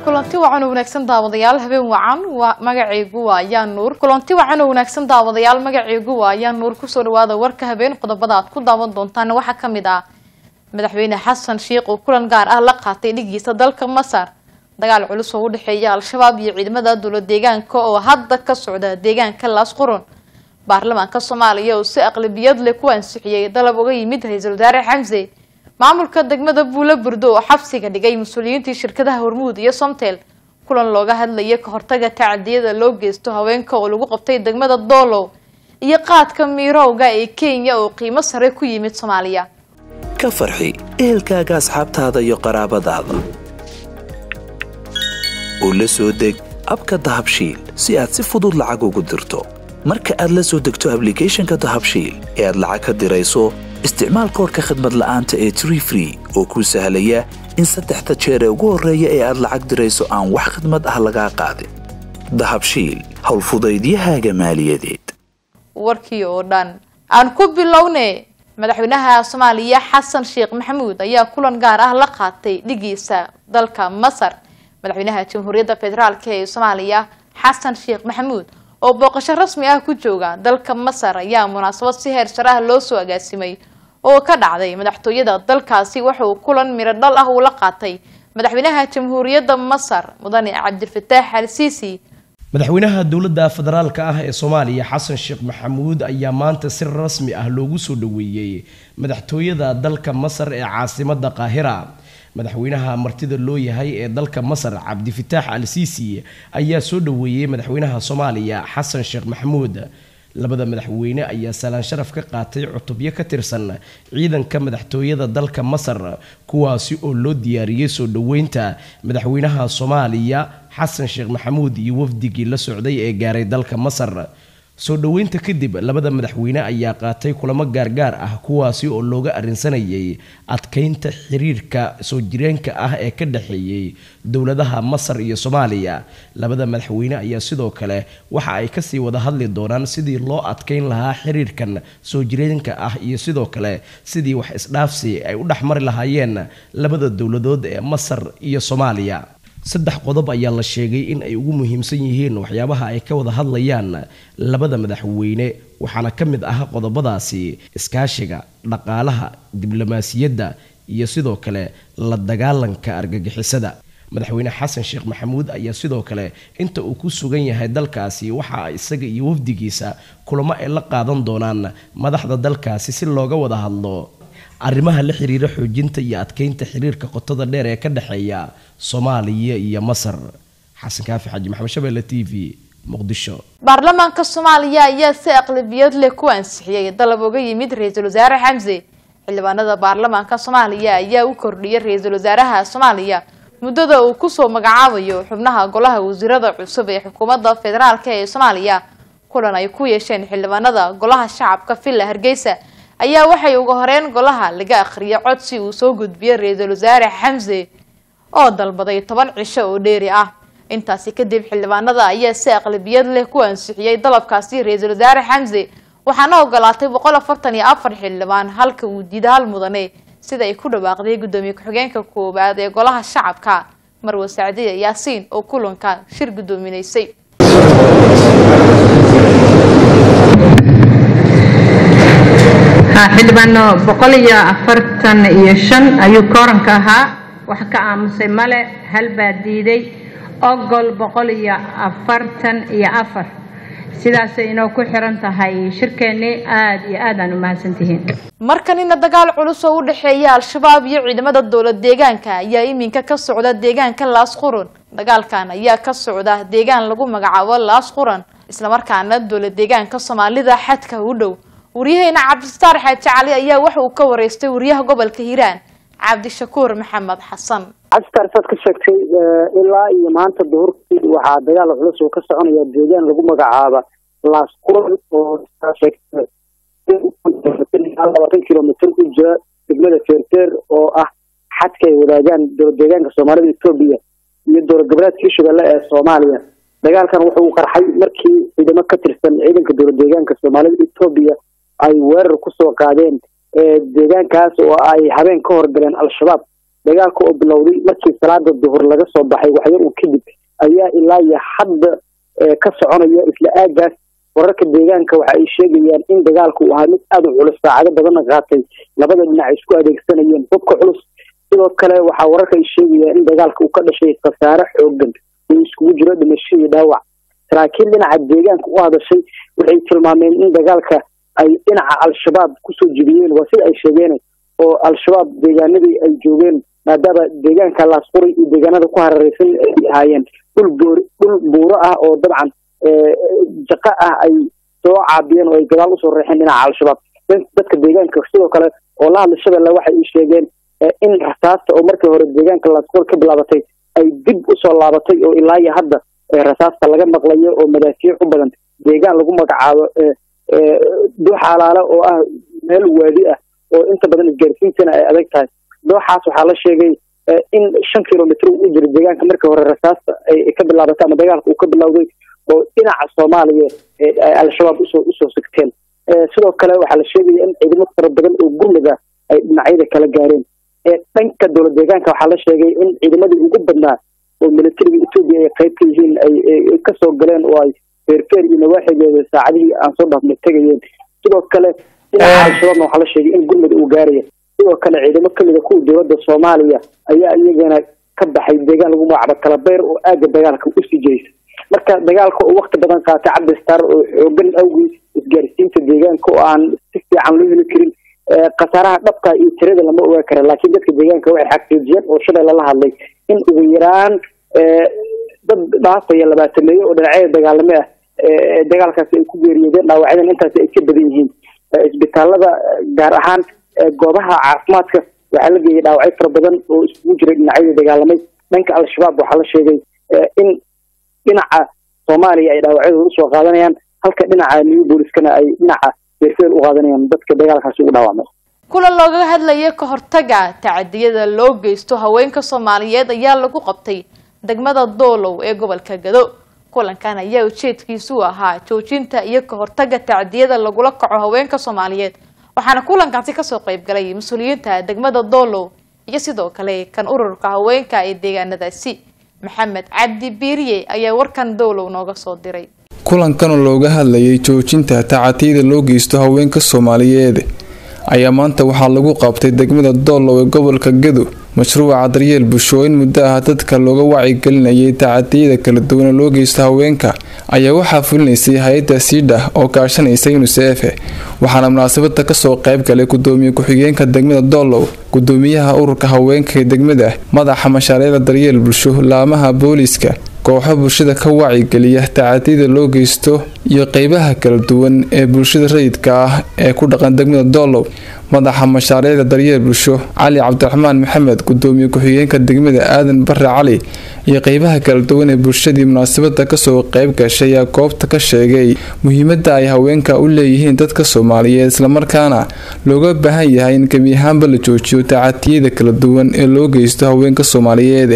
kulanti wacan oo wanaagsan daawadayaal habeen wacan waa magacaygu waa ayaa nuur kulanti wacan oo wanaagsan daawadayaal magacaygu waa ayaa nuur kusoo dhawaada warka habeen qodobada aad ku daawan doontaan waxaa kamid ah madaxweyne xasan sheikh oo kulan gaar ah la qaatay dhigiisa dalka masar dagaal culus oo u dhexeeya al-shabaab iyo ciidamada dowlad deegaanka oo hadda ka socda deegaanka laas qurun baarlamaanka soomaaliya oo si aqlabiyad leh ku ansixiyey dalab uga yimid ra-iisul wasaare xamse maamulka degmada buulo burdo oo xabsiga dhigay mas-uuliyiintii shirkadaha hormuud iyo somtel kulan looga hadlaya ka hortaga tacadiyada loo geysto haweenka oo lagu qabtay degmada doolow iyo qaadka miirowga ee kenya oo qiimo sare ku yimid soomaaliya ka farxi ehelkaaga asxaabtaada iyo qaraabadaada oo la soo deg abka dahabshiil si aad si fudud lacag ugu dirto marka aad la soo degto ablicathonka dahabshiil ee aad lacag ka dirayso isticmaal koorka khadmad la'aanta ee tree free oo kuu sahlaya in saddexda jeer ee ugu horreeya ee aad lacag dirayso aan wax khadmad ah lagaa qaadin dahabshiil howlfudaydiyahaaga maaliyadeed warkii oo dhan aan ku bilowne madaxweynaha soomaaliya xasan sheekh maxamuud ayaa kulan gaar ah la qaatay dhigiisa dalka masar madaxweynaha jamhuuriyadda federaalk ee soomaaliya xasan sheekh maxamuud oo booqasho rasmi ah ku jooga dalka masar ayaa munaasabad si heer sare ah loo soo agaasimay oo ka dhacday madaxtooyada dalkaasi waxa uu kulan miro dhal ah uu la qaatay madaxweynaha jamhuuriyadda masar mudane cabdifataax al siisi madaxweynaha dowladda federaalka ah ee soomaaliya xasan sheekh maxamuud ayaa maanta si rasmi ah loogu soo dhaweeyey madaxtooyada dalka masar ee caasimada qaahira madaxweynaha martida loo yahay ee dalka masar cabdifitaax al siisi ayaa soo dhaweeyey madaxweynaha soomaaliya xasan sheekh maxamuud labada madaxweyne ayaa salaan sharaf ka qaatay cutubyo ka tirsan ciidanka madaxtooyada dalka masar kuwaasi oo loo diyaariyey soo dhaweynta madaxweynaha soomaaliya xasan sheekh maxamuud iyo wafdigii la socday ee gaaray dalka masar soo dhoweynta kadib labada madaxweyne ayaa qaatay kulamo gaargaar ah kuwaasi oo looga arrinsanayay adkeynta xiriirka soo jireenka ah ee ka dhexeeyey dowladaha masar iyo soomaaliya labada madaxweyne ayaa sidoo kale waxa ay kasii wada hadli doonaan sidii loo adkeyn lahaa xiriirkan soo jireenka ah iyo sidoo kale sidii wax isdhaafsi ay u dhexmari lahaayeen labada dowladood ee masar iyo soomaaliya saddex qodob ayaa la sheegay in ay ugu muhiimsan yihiin waxyaabaha ay ka wada hadlayaan labada madaxweyne waxaana ka mid ah qodobadaasi iskaashiga dhaqaalaha diblomaasiyadda iyo sidoo kale la dagaalanka argagixisada madaxweyne xasan sheekh maxamuud ayaa sidoo kale inta uu ku sugan yahay dalkaasi waxa isaga iyo wafdigiisa kulamo ay la qaadan doonaan madaxda dalkaasi si looga wada hadlo arrimaha la xiriira xoojinta iyo adkeynta xiriirka qotada dheer ee ka dhexeeya soomaaliya iyo masar xasan kaafi xaji maxamed shabeelle t v muqdisho baarlamaanka soomaaliya ayaa si aqlabiyad leh ku ansixiyey dalab uga yimid ra-iisul wasaare xamse xildhibaanada baarlamaanka soomaaliya ayaa u kordhiyay ra-iisul wasaaraha soomaaliya muddada uu kusoo magacaabayo xubnaha golaha wasiirada cusub ee xukuumadda federaalk ee soomaaliya kulan ay ku yeesheen xildhibaanada golaha shacabka villa hargeysa ayaa waxay uga horeyn golaha laga akhriyay codsi uu soo gudbiyey ra-iisul wasaare xamse oo dalbaday toban cisho oo dheeri ah intaasi kadib xildhibaanada ayaa si aqlabiyad leh ku ansixiyey dalabkaasi ra-iisul wasaare xamse waxaana ogolaatay boqol afartan iyo afar xildhibaan halka uu diida hal mudane sida ay ku dhawaaqday guddoomiye ku-xigeenka koowaad ee golaha shacabka marwe sacdiya yaasiin oo kulanka shir guddoominaysay xildhibaano boqol iyo afartan iyo shan ayuu kooranka ahaa wax ka aamusay male hal baa diiday ogol boqol iyo afartan iyo afar sidaasay inoo ku xiran tahay shirkeennii aada iyo aad aan u mahadsantihiin markanina dagaal culus oo u dhexeeya al-shabaab iyo ciidamada dowlad deegaanka ayaa iminka ka socda deegaanka laas quran dagaalkan ayaa ka socda deegaan lagu magacaabo laas quran islamarkaana dowlad deegaanka soomaalida xadka u dhow waryaheena cabdistaar xaaji cali ayaa waxa uu ka wareystay wariyaha gobolka hiiraan cabdishakuur maxamed xasan cabdistaar saad ka sheegtay ilaa iyo maanta duhurkii waxaa dagaal culus oo ka soconaya deegaan lagu magacaaba laas quran oo labaatan kilomitr u jira degmada feerteer oo ah xadka ay wadaagaan dowlad deegaanka soomaalida etoobiya iyo dowlad goboleedka hirshabelle ee soomaaliya dagaalkan wuxuu u qarxay markii ciidamo ka tirsan ciidanka dowlad deegaanka soomaalida etoobiya ay weerar kusoo qaadeen deegaankaas oo ay habeen ka horgaleen al-shabaab dagaalka oo bilowday markii salaada duhur laga soo baxay waxyar uu kadib ayaa ilaa iyo hadda ka soconaya isla aagaas wararka deegaanka waxa ay sheegayaan in dagaalku uu ahaa mid aada u culus saacado badanna qaatay labada dhinac ay isku adeegsanayeen hubka culus sidoo kale waxaa wararka ay sheegayaan in dagaalka uu ka dhashay khasaare xoogan uu iskugu jiro dhimasho iyo dhaawac saraakiil dhinaca deegaanka u hadashay waxay tilmaameen in dagaalka ay dhinaca al-shabaab kusoo jibiyeen waa sida ay sheegeen oo al-shabaab deegaanadii ay joogeen maadaama deegaanka laasquri iyo deegaanada ku hareereysan ay ahaayeen dhul boor dhul buuro ah oo dabcan jaqa ah ay soo caabiyeen oo ay gadaal usoo reexeen dhinaca al-shabaab dadka deegaanka sidoo kale oo la hadla shabeelle waxay ii sheegeen in rasaasta oo markii hore deegaanka laasquri ka bilaabatay ay dib usoo laabatay oo ilaa iyo hadda rasaasta laga maqlayo oo madaafiic u badan deegaan lagu magacaabo dooxaalaale oo ah meel waadi ah oo inta badan isgaarsiintana ay adag tahay dooxaas waxaa la sheegay in shan kilomitr u jiro deegaanka markii hore rasaasta ay ka bilaabatay ama dagaalka uu ka bilowday oo dhinaca soomaaliya ay al-shabaab usoo usoo sigteen sidoo kale waxaa la sheegaya in ciidamo fara badan oo gurmada ay dhinacyada kala gaareen dhanka dowlad deegaanka waxaa la sheegay in ciidamadii ugu badnaa oo militariga etoobiya ay qayb ka yihiin ay kasoo galeen oo ay feerfeer iyo nawaaxigeeda saacadihii aan soo dhaafnay tegayeen sidoo kale dhinaca al-shabaabna waxaa la sheegay in gurmud uu gaaraya sidoo kale ciidamo kamida kuwa dowladda soomaaliya ayaa iyagana ka baxay deegaan lagu magacaabo kalabeer oo aagga dagaalka usii jeysa marka dagaalka oo wakti badan qaatay cabdistar oo xoogan awgii isgaarsiinta deegaanka oo aan si fiican loo heli karin khasaaraha dhabka iyo tirada lama ogaa kara laakiin dadka deegaanka waxay xaqiijiyeen oo shabeelle la hadlay in ugu yaraan dad dhaafaya labaatameeyo oo dhinacyada dagaalame ah dagaalkaasi ay ku geeriyoodeen dhaawacyadan intaasi ay ka badan yihiin isbitaalada gaar ahaan goobaha caafimaadka waxaa la geeyay dhaawacyo fara badan oo iskugu jiray dhinacyada dagaalamay dhanka al-shabaab waxaa la sheegay in dhinaca soomaaliya ay dhaawacyadooda usoo qaadanayaan halka dhinaca new booliskana ay dhinaca beerfeel u qaadanayaan dadka dagaalkaasi ugu dhaawacmay kulan looga hadlaya ka hortaga tacadiyada loo geysto haweenka soomaaliyeed ayaa lagu qabtay degmada doolow ee gobolka gado kulankan ayaa ujeedkiisu ahaa joojinta iyo ka hortaga tacdiyada lagula kaco haweenka soomaaliyeed waxaana kulankaasi kasoo qayb galay mas-uuliyiinta degmada doolow iyo sidoo kale kan ururka haweenka ee deegaanadaasi maxamed cabdi biiriye ayaa warkan doolow nooga soo diray kulankanoo looga hadlayay joojinta tacatiyada loo geysto haweenka soomaaliyeed ayaa maanta waxaa lagu qabtay degmada doolow ee gobolka gado mashruuca daryeel bulsho in muddo ah dadka looga wacyigelinayay tacadiyada kala duwana loo geysto haweenka ayaa waxaa fulinaysay hay-adda siidha oo kaashanaysa unisef waxaana munaasabada kasoo qayb galay gudoomiye ku-xigeenka degmada doolow gudoomiyaha ururka haweenka ee degmada madaxa mashaariicda daryeel bulsho laamaha booliiska kooxo bulshada ka wacigeliya tacadiyada loo geysto iyo qeybaha kala duwan ee bulshada rayidka ah ee ku dhaqan degmada doolow madaxa mashaariicda daryeel bulsho cali cabdiraxmaan maxamed gudoomiye ku-xigeenka degmada aadan bare cali iyo qeybaha kala duwan ee bulshadii munaasabada kasoo qayb gashay ayaa goobta ka sheegay muhiimada ay haweenka u leeyihiin dadka soomaaliyeed islamarkaana looga baahan yahay in gebi ahaanba la joojiyo tacadiyada kala duwan ee loo geysto haweenka soomaaliyeed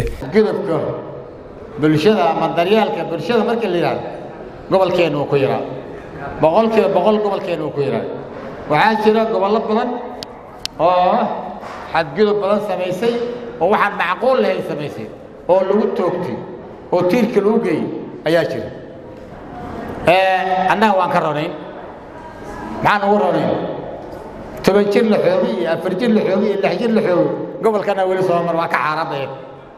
bulshada ama daryeelka bulshada markii la yidhahdo gobolkeenna uu ku yaraa boqolkiiba boqol gobolkeenna uu ku yaraa waxaa jira gobollo badan oo xadgudub badan samaysay oo waxaan macquul lahayn samaysay oo lagu toogtay oo tiirka lagu geeyey ayaa jira annaga waan ka ronayn maxaan ugu ronayn toban jir la xoogi iyo afar jir la xoogi iyo lix jir la xoogi gobolkana weli soo mar waa ka xaaraanaya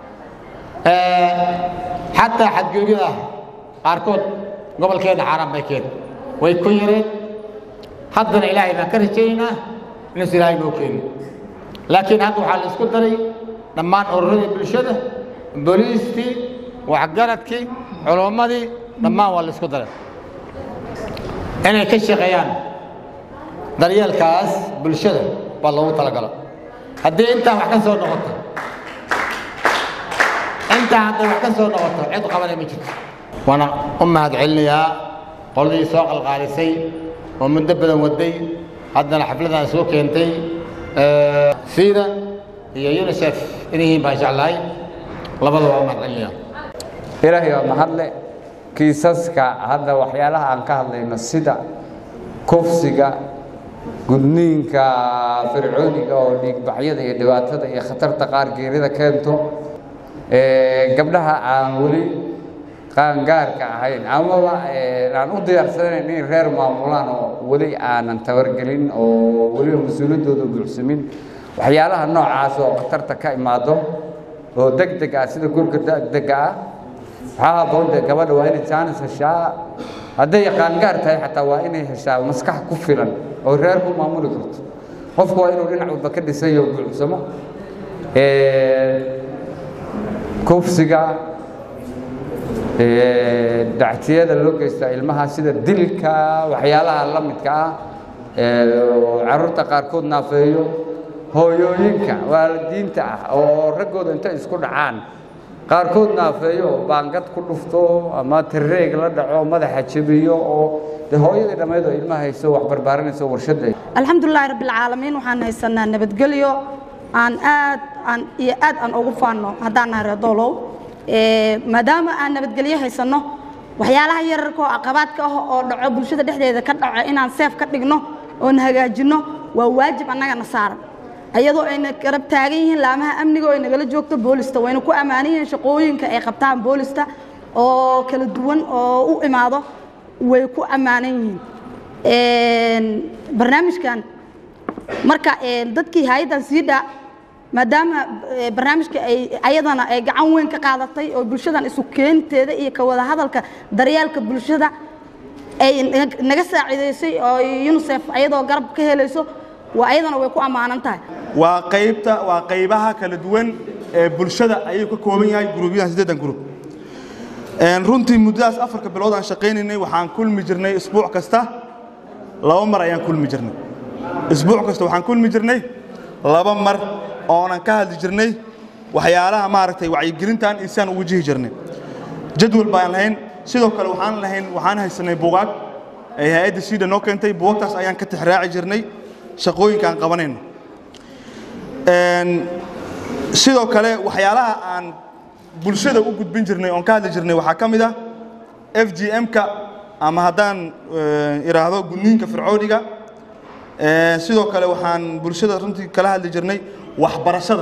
xataa xadgudubyada qaarkood gobolkeenna xaaraan bay keen way ku yareen haddana ilaahay baan ka rajaynaynaa inuusa ilaahay noo keeni laakiin hadda waxaa la isku daray dhammaan ururadii bulshada booliistii waxgaradkii culummadii dhammaan waa la isku daray inay ka shaqeeyaan daryeelkaas bulshada baa loogu talagalo haddii intaa wax ka soo noqoto intaa hadday wax ka soo noqoto cid qabanay ma jirto waana u mahad celinayaa qoladii soo qalqaalisay oo muddo badan waday haddana xafladan soo keentay siida iyo unisef inyihiin baan jeclahay labada waa u mahad celinayaa ilaahay waa mahadle kiisaska hadda waxyaalaha aan ka hadlayno sida kufsiga gudniinka fircooniga oo dhiigbaxyada iyo dhibaatada iyo khatarta qaar geerida keento gabdhaha aan weli qaangaarka ahayn amaba aan u diyaarsanayn inay reer maamulaan oo weli aanan tabargelin oo weliba mas-uuliyaddooda buuxsamin waxyaalaha noocaas oo khatarta ka imaado oo deg deg ah sida gurka degdega ah waxaa haboon dee gabadha waa inay jaanis heshaa hadday qaangaar tahay xataa waa inay heshaa maskax ku filan oo reer ku maamuli karto qofku waa inuu dhinac walba ka dhisayo buuxsamo kufsiga dactiyada loo geysta ilmaha sida dilka waxyaalaha la midka ah carruurta qaarkood naafeeyo hooyooyinka waalidiinta ah oo raggooda intay isku dhacaan qaarkood naafeeyo baangad ku dhufto ama tareeg la dhaco madaxa jebiyo oo dee hooyadii dhammayd oo ilmaha hayso wax barbaarinayso warshadda alxamdulilaahi rabbilcaalamiin waxaan haysanaa nabadgelyo aan aad aan iyo aad aan ugu faanno haddaan nahay reer doolow maadaama aan nabadgelyo haysanno waxyaalaha yararka oo caqabaadka ah oo dhaco bulshada dhexdeeda ka dhaco inaan seef ka dhigno oon hagaajinno waa waajib annagana saaran ayadoo ayna garab taagan yihiin laamaha amniga oo ay nagala joogto boolista wayna ku ammaanan yihiin shaqooyinka ay qabtaan boolista oo kala duwan oo u imaado way ku ammaanan yihiin barnaamijkan marka dadkii hay-addan siidha maadaama barnaamijka ay ayadana ay gacan weyn ka qaadatay oo bulshadan isu keenteeda iyo ka wada hadalka daryeelka bulshada ay naga saaciidaysay oo unisef ayadoo garab ka helayso waa ayadana way ku ammaanan tahay waa qaybta waa qaybaha kala duwan ee bulshada ayuu ka kooban yahay guruubyadan siddeedan gruub runtii muddadaas afarka bilood aan shaqaynaynay waxaan kulmi jirnay isbuuc kasta laba mar ayaan kulmi jirnay isbuuc kasta waxaan kulmi jirnay laba mar oonan ka hadli jirnay waxyaalaha maaragtay wacyigelintan iyo sidaan ugu jihi jirnay jadwal baan lahayn sidoo kale waxaan lahayn waxaan haysanay buugaag ay hay-adda siida noo keentay buugagtaas ayaan ka tixraaci jirnay shaqooyinka aan qabanayno sidoo kale waxyaalaha aan bulshada u gudbin jirnay oon ka hadli jirnay waxaa ka mid ah f g m-ka ama haddaan idhaahdo gudniinka fircooniga sidoo kale waxaan bulshada runtii kala hadli jirnay waxbarashada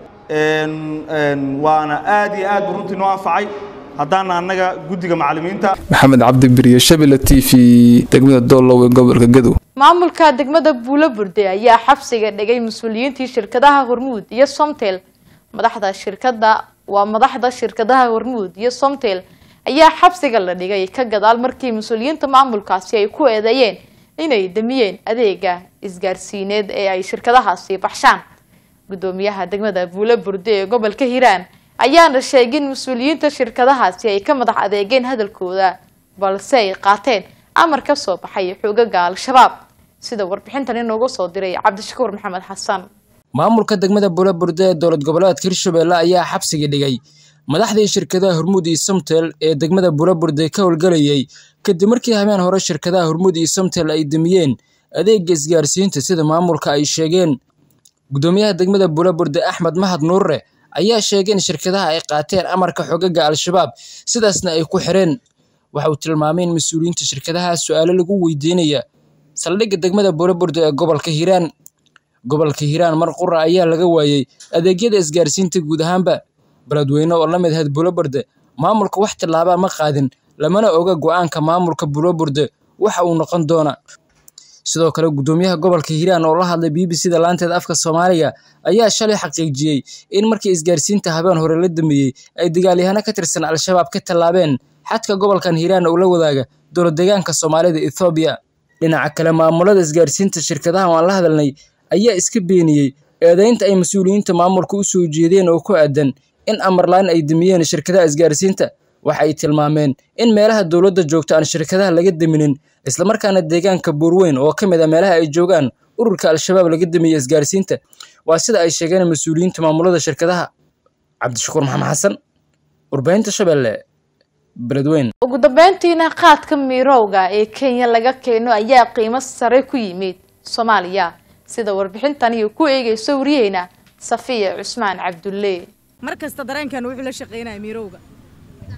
waana aad iyo aad buu runtii noo anfacay haddaana annaga guddiga macallimiinta maxamed cabdi beriye shabila t v degmada doolow ee gobolka gadow maamulka degmada buulo burde ayaa xabsiga dhigay mas-uuliyiintii shirkadaha hormuud iyo somtel madaxda shirkada waa madaxda shirkadaha hormuud iyo somtel ayaa xabsiga la dhigay ka gadaal markii mas-uuliyiinta maamulkaasi ay ku eedeeyeen inay damiyeen adeega isgaarsiineed ee ay shirkadahaasi baxshaan gudoomiyaha degmada buulo burde ee gobolka hiiraan ayaana sheegay in mas-uuliyiinta shirkadahaasi ay ka madax adeegeen hadalkooda balse ay qaateen amar ka soo baxay xoogaga al-shabaab sida warbixintan inoogu soo diray cabdishakuur maxamed xasan maamulka degmada buulaburde ee dowlad goboleedka hirshabelle ayaa xabsiga dhigay madaxdii shirkadaha hormuud iyo somtel ee degmada buulaburde ka howlgelayay kadib markii habeen hore shirkadaha hormuud iyo somtel ay damiyeen adeega isgaarsiinta sida maamulka ay sheegeen gudoomiyaha degmada buulaburde axmed mahad nuurre ayaa sheegay in shirkadaha ay qaateen amarka xogaga al-shabaab sidaasna ay ku xireen waxa uu tilmaamay in mas-uuliyiinta shirkadaha su-aalo lagu weydiinaya saldhigga degmada buulaburde ee gobolka hiiraan gobolka hiiraan mar qura ayaa laga waayey adeegyada isgaarsiinta guud ahaanba beledweyne oo la mid ahayd buulaburde maamulka wax tillaabaa ma qaadin lamana oga go-aanka maamulka buulaburde waxa uu noqon doona sidoo kale gudoomiyaha gobolka hiiraan oo la hadlay b b c da laanteeda afka soomaaliga ayaa shalay xaqiijiyey in markii isgaarsiinta habeen hore la dambeeyey ay dagaalyahano ka tirsan al-shabaab ka tallaabeen xadka gobolkan hiiraan oo la wadaaga dowlad deegaanka soomaalida ethoobiya dhinaca kale maamulada isgaarsiinta shirkadaha aan la hadalnay ayaa iska beeniyey eedeynta ay mas-uuliyiinta maamulka u soo jeedeen oo ku aadan in amarlaan ay damiyeen shirkadaha isgaarsiinta waxa ay tilmaameen in meelaha dowladda joogta aan shirkadaha laga daminin islamarkaana deegaanka buurweyn oo ka mid a meelaha ay joogaan ururka al-shabaab laga damiyey isgaarsiinta waa sida ay sheegeen mas-uuliyiinta maamulada shirkadaha cabdishakuur maxamed xasan warbaahinta shabeelle beledweyn ugu dambeyntiina qaadka miirowga ee kenya laga keeno ayaa qiimo sare ku yimid soomaaliya sida warbixintani ku eegayso wariyeyna safiya cusmaan cabdulle mar kasta dareenkan wuxuu la shaqeynaya miirowga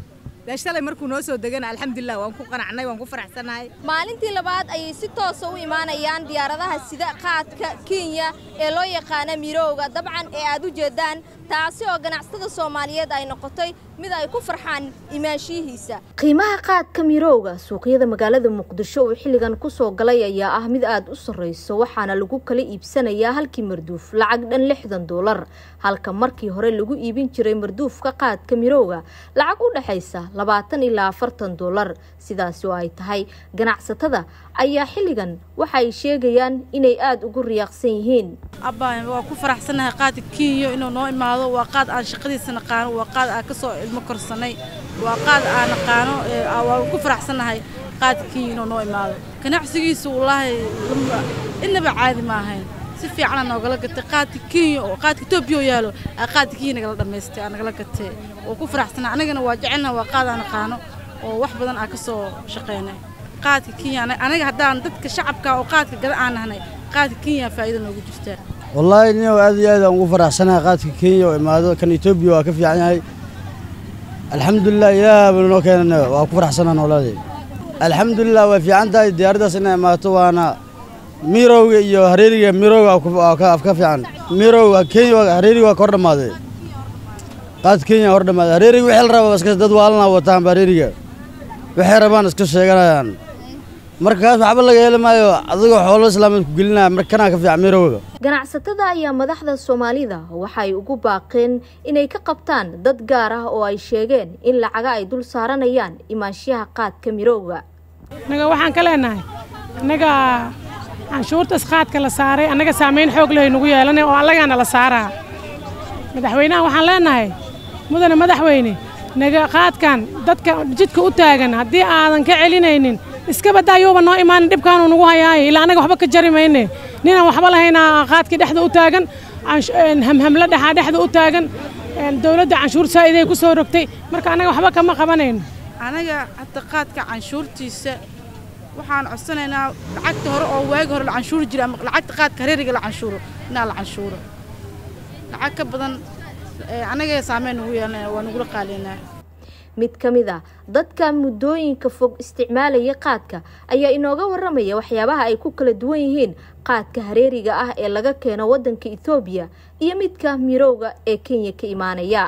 dee shalay markuu noo soo degana alxamdulilah waan ku qanacnay waan ku faraxsanahay maalintii labaad ayay si toosa u imaanayaan diyaaradaha sida qaadka kenya ee loo yaqaana mirowga dabcan ee aad u jeedaan taasi oo ganacsatada soomaaliyeed ay noqotay mid ay ku farxaan imaanshiyihiisa qiimaha qaadka mirowga suuqyada magaalada muqdisho uu xilligan kusoo galay ayaa ah mid aad u sarreyso waxaana lagu kala iibsanayaa halkii marduuf lacag dhan lixdan doolar halka markii hore lagu iibin jiray marduufka qaadka mirowga lacag u dhexaysa labaatan ilaa afartan doolar sidaasi oo ay tahay ganacsatada ayaa xilligan waxa ay sheegayaan inay aada ugu riyaaqsan yihiin abba waa ku faraxsanahay qaadka kenya inuu noo imaado waa qaad aan shaqadiisa naqaano waa qaad aan kasoo ilmo korsanay waa qaad aan naqaano waa ku faraxsanahay qaadka kenya inuu noo imaado ganacsigiisu wallaahi inaba caadi ma ahayn si fiicana noogala gatay qaadka kenya oo qaadka etoobiya oo yaalo aa qaadka kenya nagala dhammaystay aa nagala gatay oo ku faraxsanahay anagana waa jecelnaha waa qaad aan naqaano oo wax badan aan kasoo shaqaynay qaadka kenya anaga haddaan dadka shacabka oo qaadka gada aan nahnay qaadka kenya faa'iido noogu jirtaa wallaahi nin aad iyo aad aan ugu faraxsanahay qaadka kenya oo imaado kan etoobiya waa ka fiican yahay alxamdulilah ilaah banu noo keenana waa ku faraxsanaa noolaadey alxamdulilah way fiican tahay diyaaraddaas inay imaato waana mirowga iyo hareeriga mirowga ka fiican mirowga kenya hareeriga waa ka hor dhammaaday qaadka kenya hor dhammaaday hareeriga wixii la raba iska dad waalana wataan hareeriga waxay rabaan iska sheeganayaan markaas waxba laga heli maayo adigoo xoolo islaamad ku gelinaya markanaa ka fiican mirowga ganacsatada ayaa madaxda soomaalida waxay ugu baaqeen inay ka qabtaan dad gaar ah oo ay sheegeen in lacaga ay dul saaranayaan imaanshiyaha qaadka mirowga annaga waxaan ka leenahay annaga canshuurtaas qaadka la saaray annaga saamayn xoog leh nagu yeelanay oo allagaana la saaraa madaxweynaha waxaan leenahay mudane madaxweyne naga qaadkan dadka jidka u taagan haddii aadan ka celinaynin iska badaayuuba noo imaanin dhibkaanuu nagu hayaaye ilaa annaga waxba ka jari mayne ninaan waxba lahaynaa qaadkii dhexda u taagan hamhamla dhexaa dhexda u taagan dowladda canshuur saa'iday ku soo rogtay marka annaga waxba kama qabanayno anaga hadda qaadka canshuurtiisa waxaan codsanaynaa lacagta hore oo waagi hore la canshuuri jiray ama lacagta qaadka hareeriga la canshuuro inaa la canshuuro lacag ka badan annaga saameyn nugu yeelanaya waa nugula qaaliynaa mid ka mid a dadka muddooyinka fog isticmaalaya qaadka ayaa inooga waramaya waxyaabaha ay ku kala duwan yihiin qaadka hareeriga ah ee laga keeno waddanka etoobiya iyo midka mirowga ee kenya ka imaanaya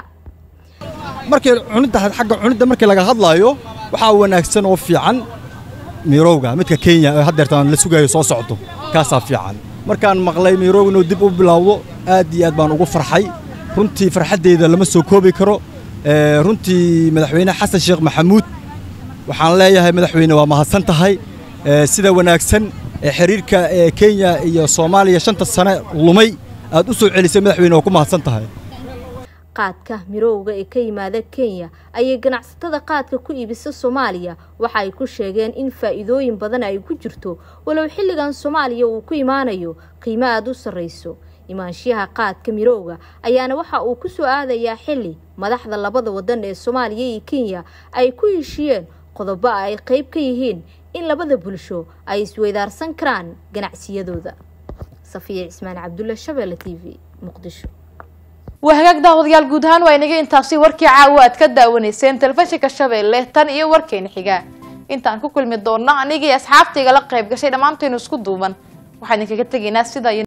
markii cunidda xagga cunidda markii laga hadlaayo waxaa wanaagsan oo fiican mirowga midka kenya ee haddeertaan la sugayo soo socdo kaasaa fiican markaan maqlay mirowga inuu dib u bilowdo aad iyo aad baan ugu farxay runtii farxaddeeda lama soo koobi karo runtii madaxweyne xasan sheekh maxamuud waxaan leeyahay madaxweyne waa mahadsan tahay sida wanaagsan ee xiriirka ee kenya iyo soomaaliya shanta sane lumay aad u soo celisay madaxweyne waa ku mahadsan tahay qaadka mirowga ee ka yimaada kenya ayay ganacsatada qaadka ku iibisa soomaaliya waxa ay ku sheegeen in faa'iidooyin badan ay ku jirto walow xilligan soomaaliya uu ku imaanayo qiimo aada u sarreyso imaanshiyaha qaadka mirowga ayaana waxa uu ku soo aadayaa xilli madaxda labada wadan ee soomaaliya iyo kenya ay ku heshiyeen qodobo ay qeyb ka yihiin in labada bulsho ay isweydaarsan karaan ganacsiyadooda safiya cismaan cabdulla shabeelle t v muqdisho waa hagaag daawadayaal guud ahaan waa inaga intaasi warkii caawa aad ka daawanayseen telefishinka shabeelle tan iyo warkeena xiga intaan ku kulmi doonno anigii asxaabtayga la qayb gashay dhammaantaynu isku duuban waxaan idinkaga tegaynaa sida